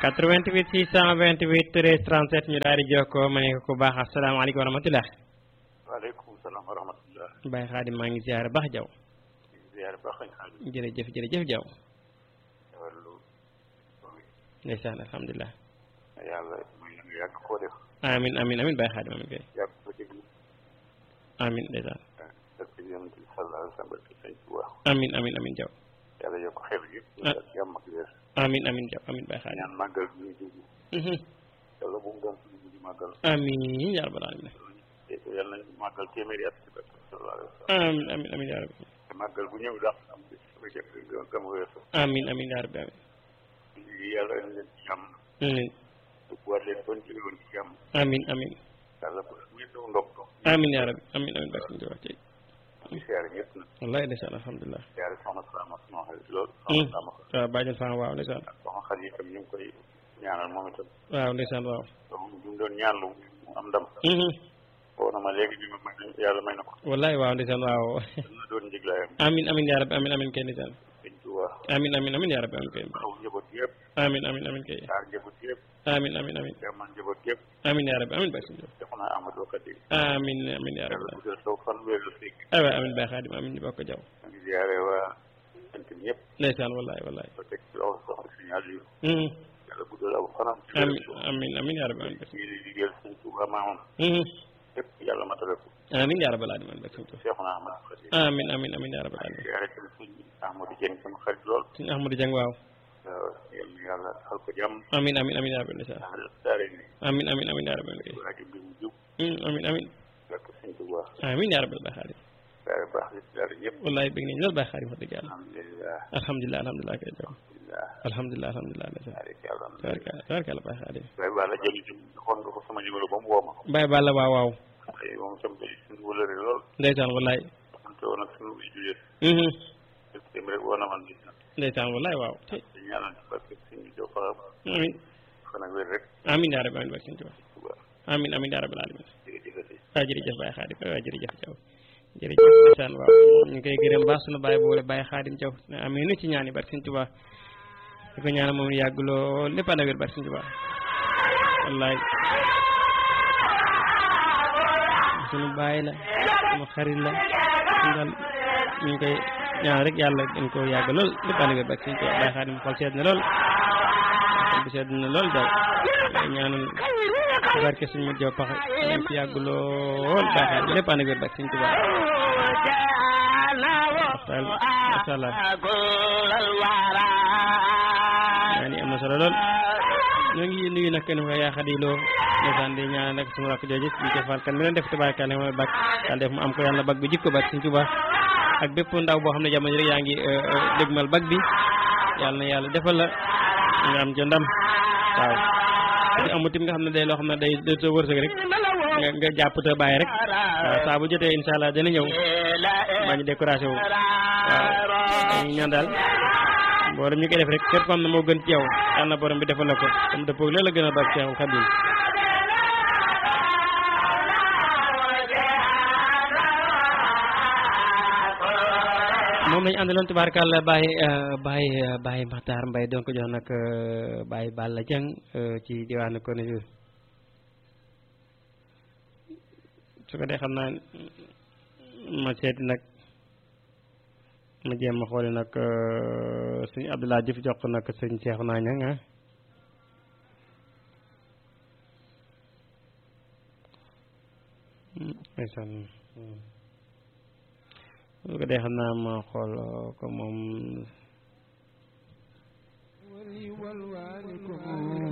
88 628 13 37 ñu daal di jokkoo ma ne ko ku baax asalaamaaleykum wa rahmatulah. waaleykum salaam wa rahmatulah. Baye Xaadim maa ngi ziare baax jaw ziare baax nañ xaadim. jërëjëf jërëjëf jaw wàllu ndeysaan alhamdulilah. yàlla muy nga yàgg koo def. amin amin amin Baye Xaadim amin kay yàgg ko déglu. amin ndeysaan parce que yonent bi sallallahu alayhi wa sallam barke sëñ Tuubaa. amin amin amin jaw yàlla yokk xel gi. Ah. ak jàmm ak wér. amin amin jaw amin Baye Xaadim ñaan màggal gi ñu dugg. Mhm. yàlla bu mu doon suñu mujj màggal. amin yaa rabbal alamin te yàlla nañu màggal téeméeri at ci barke sallallahu alayhi wa sallam. amin amin amin yaa rabbi te màggal bu ñëw daal am bis bu jëkk nga gëm weesu. amin amin yaa rabbi amin lii yàlla na leen ci jàmm. amin duggaat leen bon jóge woon ci jàmm. amin amin yàlla bu ngeen doon ndog ndog. amin yaa rabbi amin amin Baye Xaadim wax tey di siyaare ñëpp nag. wallahi ndeysaan alhamdulilah siyaare soxna Salama sama xarit lool. Mm. soxna Salama waaw bàjjen Fane waaw ndeysaan soxna xarit itam ñu ngi koy ñaanal moom itam. waaw ndeysaan waaw donc ñu ngi doon ñaanlu mu am ndam. Mhm. woo na ma léegi bi ma may yàlla may na ko. wallahi waaw ndeysaan waaw dana doon njëglaayam. amin amin yaa rabbi amin amin kay ndeysaan sëñ Tuubaa. amin amin amin yaa rabbi amin kay xaw njaboot yëpp. amin amin amin kay aar njaboot yëpp. amin amin amin demal njaboot yëpp. amin yaa rabbi amin Baye Xaadim def naa Amadou Kadi. amin amin yaa yàlla rabbi guddal saw fan wéeru fekk. aywa amin Baye Xaadim amin ñu bokk jaw ñu ngi ziare waa sant ñëpp. ndeysaan wallahi wallahi ba teg ci loxo soxna suñu Aliou. Mhm. yàlla guddal aw fanam. ci amin wéeru suuf. amin amin yaa rabbi amin Baye ñu ngi liggéeyal sëñ Tuubaa maamam. Mhm. yëpp yàlla matale ko. amin yaa rabbal alamin Baye Xaadim Seexuna Ahmad Kadi. amin amin amin yaa rabbal alamin ziare tam sëñ Ahmadou Dieng sama xarit lool. suñu Ahmadou Dieng waaw waaw yal na yàlla xal ko jàmm. amin amin amin yaa rabbi ndeysaan daal daare ni. amin amin amin yaa rabbi amin kay rajo bi mu jub. Mhm, amin amin barke sëñ Tuubaa. amin yaa rabbal Baye Xaadim ziare baax di ziare ñëpp. wallahi bëgg nañ loolu Baye Xaadim wax dëgg yàlla alhamdulilah. alhamdulilah alhamdulilah kay jaw alhamdulilah. alhamdulilah alhamdulilah ndeysaan tabaaraka yàlla. tabarkalla tabarkalla Baye Xaadim waaye wàlla jëli jëm xool nga ko sama numéro ba mu woo ma. Baye Balla waaw waaw ay moom itam day suñu wëlëre lool. ndeysaan wallahi xamante woon ak suñu way juyee. Mhm. dem rek woo na man gis na. ndeysaan wallahi waaw te di ñaanal ci parce que suñu jox fa amin fan ak wér rek. amin yaa rabbi amin Baye Sëñ Tuubaa Tuubaa amin amin yaa rabbal alamin jërëjëfati. waaw jërëjëf Baye Xaadim waaw jërëjëf Jaw jërëjëf ndeysaan waaw ñu ngi koy gërëm baax sunu baay boole Baye Xaadim Jaw amin nu ci ñaani barke Sëñ Tuubaa di ko ñaanal moom yàgg loo lépp ànd ak wér barke Sëñ Tuubaa wallaay sunu baay la sunu xarit la daal ñu ngi koy ñaan rek yàlla dañ ko yàgg lool lépp ànd ak wér barke Sëñ Tuubaa Baye Xaadim xol sedd na lool xol bi sedd na lool Jaw ñaanal barke suñu mujj paxe ñu fi yàgg lool baaxal lépp ànd ak wér barke Sëñ Tuubaa waxtaan masha Allah ñaan yi am na solo lool ñoo ngi nuyu nag kenn ko yaa xadiloo ndeysaan di ñaan nag suñu rakk jooju ñu ko fal kan mi leen def tabaarkalla mooy bak yàlla def mu am ko yàlla bag bi jikko barke Sëñ Tuubaa ak bépp ndaw boo xam ne jamono rek yaa ngi dégmal bag bi yàlla na yàlla defal la nga am ca ndam waaw di amu tim nga xam ne day loo xam ne day day sa wërsëg rek nga nga jàpp te bàyyi rek waaw saa bu jotee incha allah dana ñëw bañ a découragé wu waaw dañuy ñaan daal mboolem ñu koy def rek képp ko xam ne moo gën ci yow yàlla na borom bi defal la ko comme dëppoo loolu la gën a baax Seexul Xadiim moom lañu àndaloon tubaarkàlla Baye Baye Baye Makhtar Mbaye doon ko jox nag Baye Balla Dieng ci diwaanu ko ne su ko dee xam naa ma seeti nag ma jéem a xooli nag suñu Abdoulaye Diouf jox ko nag sëñ Cheikh naa ñang ah ndeysaan su ko dee xam naa ma xool ko moom